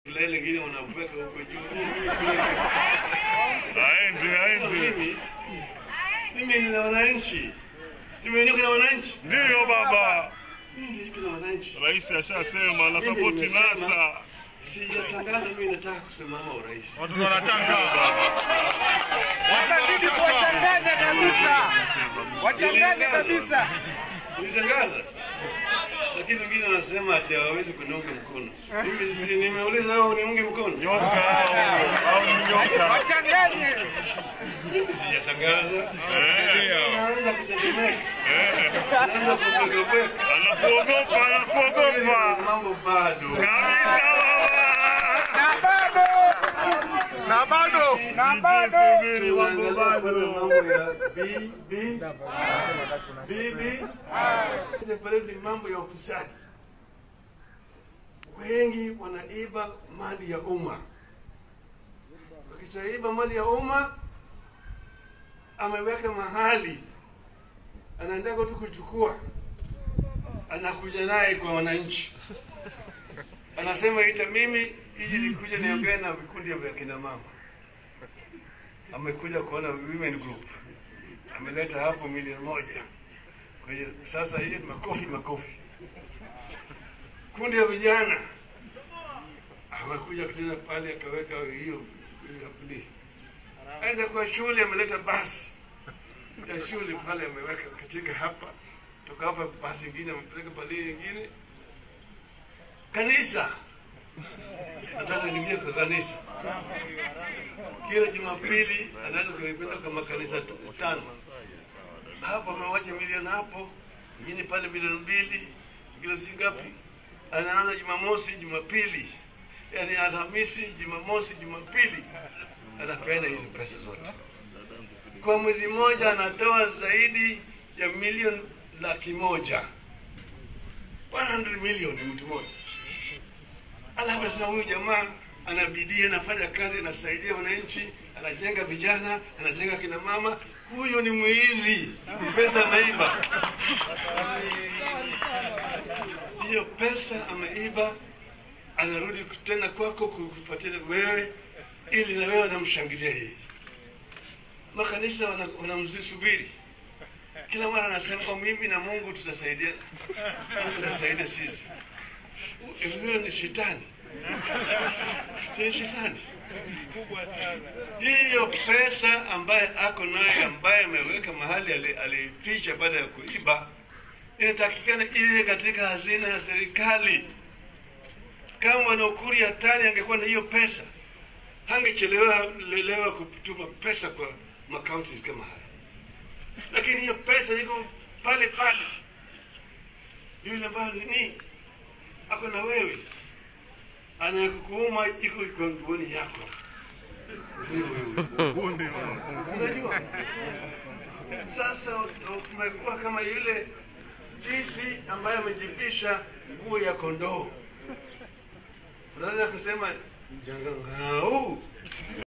Lile lingine wanapeka huko juu. Mimi siwezi. Aende, aende. Mimi mimi ni na wananchi. Tumeinuka na wananchi. Ndiyo baba, Mimi ndio na wananchi. rais ashasema na Mimi sapoti nimesema- NASA. Sijatangaza mimi nataka kusimama urais. Watu wanataka Watazidi kuwachanganya kabisa, wachanganya kabisa. Nilitangaza. Lakini wengine wanasema ati hawawezi kuniunga mkono. Mimi si nimeuliza wewe uniunge mkono. Nyoka au au ni nyoka. Wachanganye. Mimi sijatangaza. Eh, Naanza kutetemeka. Naanza kubweka Anakuogopa, anakuogopa. Mambo bado. Kabisa baba. Na bado, na bado na bado. Subiri mambo Tunaangalia kwanza bado. mambo ya bibi bibi pale ni mambo ya ufisadi. Wengi wanaiba mali ya umma. Wakishaiba mali ya umma, ameweka mahali, anaendaka tu kuchukua, anakuja naye kwa wananchi, anasema ita mimi hiji nikuja niongee na vikundi vya kina mama amekuja kuona women group, ameleta hapo milioni moja. Kwa hiyo sasa hiyo ni makofi makofi. Kundi ya vijana amekuja tena pale akaweka hiyo hiyo pili. Aenda kwa shule ameleta basi ya shule pale ameweka katika hapa, toka hapa basi ingine amepeleka pale ingine. Kanisa nataka niingie kwa kanisa kila Jumapili anaweza kuipenda kwa makanisa t- tano. Hapo amewacha milioni hapo, ingine pale milioni mbili, ingine si ngapi. Anaanza Jumamosi, Jumapili, yaani Alhamisi, Jumamosi, Jumapili, anapeana hizi pesa zote. Kwa mwezi mmoja anatoa zaidi ya milioni laki moja 100 milioni mtu mmoja. Alafu sasa huyu jamaa ana bidii, anafanya kazi, anasaidia wananchi, anajenga vijana, anajenga kina mama. Huyo ni mwizi, pesa ameiba. Hiyo pesa ameiba, anarudi tena kwako kukupatia wewe, ili na wewe anamshangilia yeye. Makanisa wana- wanamsubiri kila mara, anasema "Oh, mimi na Mungu tutasaidia, Mungu atasaidia sisi. Huyo ni shetani si shetani. Hiyo pesa ambaye ako naye ambaye ameweka mahali ali- alificha baada ya kuiba, inatakikana iwe katika hazina ya serikali. Kama Bwana Ukuri Yatani angekuwa na hiyo pesa, hangechelewa lelewa kutuma pesa kwa makaunti kama haya, lakini hiyo pesa iko pale pale. Yule ambaye ni ako na wewe anayekuuma iko kwa nguoni yako. Unajua, sasa umekuwa kama yule fisi ambaye amejipisha nguo ya kondoo. Unaweza kusema jangangau